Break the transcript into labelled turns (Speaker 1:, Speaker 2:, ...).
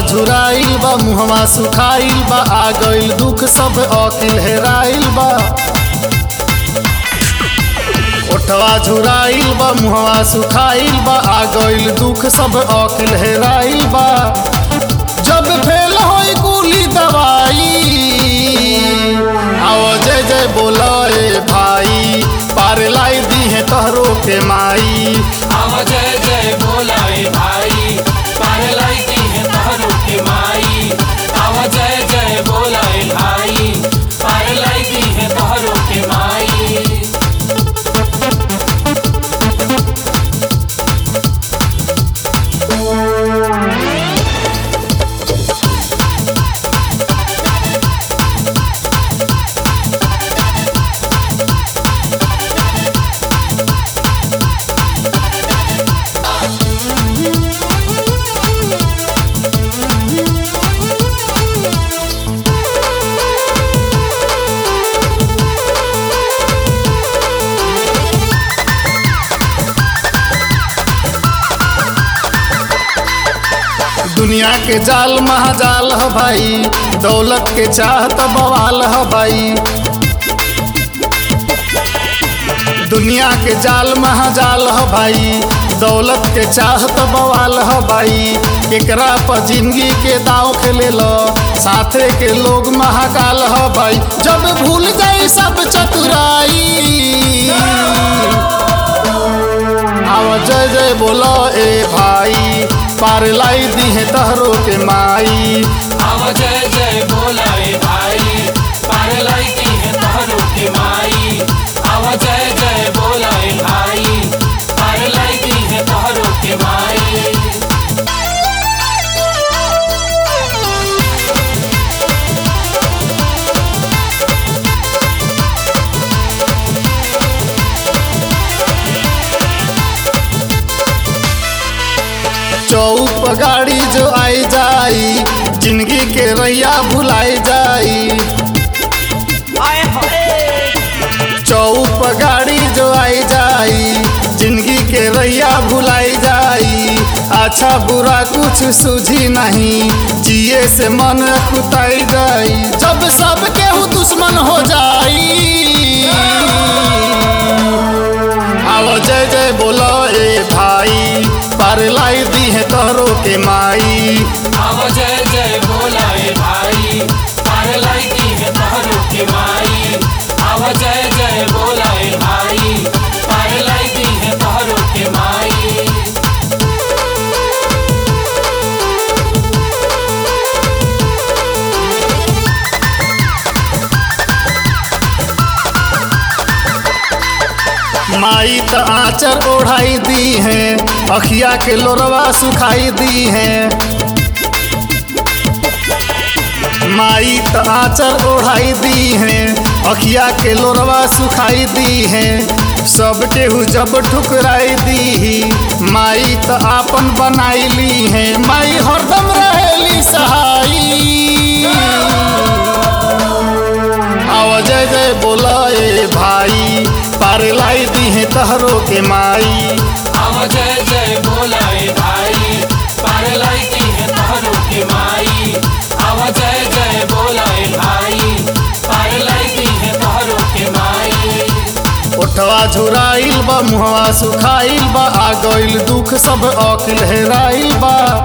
Speaker 1: झुराइल बा मुहवा सुखाइल बा आ गइल दुख सब अकिल हेराइल बा ओठवा झुराइल बा मुहवा सुखाइल बा आ गइल दुख सब अकिल हेराइल बा जब फेल होई कुली दवाई आओ जय जय बोला ए भाई पार लाई दी है तहरो के माई
Speaker 2: आवा जय जय बोलाए भाई पार लाइती है तहरू के माई आवा जय जय बोलाए भाई पार लाइती है तहरू के माई
Speaker 1: दुनिया के जाल महाजाल ह भाई दौलत के चाहत बवाल ह भाई दुनिया के जाल महाजाल ह भाई दौलत के चाहत बवाल ह भाई एकरा पर जिंदगी के दाव खेले लो साथे के लोग महाकाल ह भाई जब भूल जाई सब चतुराई आवा जय जय बोलो ए भाई पार लाई दी है तहरो के माई
Speaker 2: आवा जय जय बोलाए भाई पार लाइती है तहरू के माई आवा जय जय बोलाए भाई पार लाइती है तहरू के माई
Speaker 1: चौक पर गाड़ी जो आई जाई जिंदगी के रैया भुलाई जाई चौक पर गाड़ी जो आई जाई जिंदगी के रैया भुलाई जाई अच्छा बुरा कुछ सूझी नहीं जिए से मन कुताई जाई जब सब केहू दुश्मन हो जाई आओ जय जय बोलो ए भाई पार लाई दी है तोहरो के माई
Speaker 2: आवा जय जय बोलाए भाई पार लाइती है तहरू के माई आवा जय जय बोलाए भाई पार लाइती है तहरू के माई
Speaker 1: माई त आचर ओढ़ाई दी है अखिया के लोरवा सुखाई दी है माई त आचर ओढ़ाई दी है अखिया के लोरवा सुखाई दी है सब केहू जब ठुकराई दी माई त आपन बनाई ली है माई हरदम रहेली सहाई आवा जय जय बोला ए भाई पार लाई दी है तहरो के माई
Speaker 2: आवा जय जय बोलाए भाई पार लाइती है तहरू के माई आवा जय जय बोलाए भाई पार लाइती है तहरू के माई
Speaker 1: ओठवा झुराइल बा मुहवा सुखाइल बा आ गइल दुख सब अकिल हेराइल बा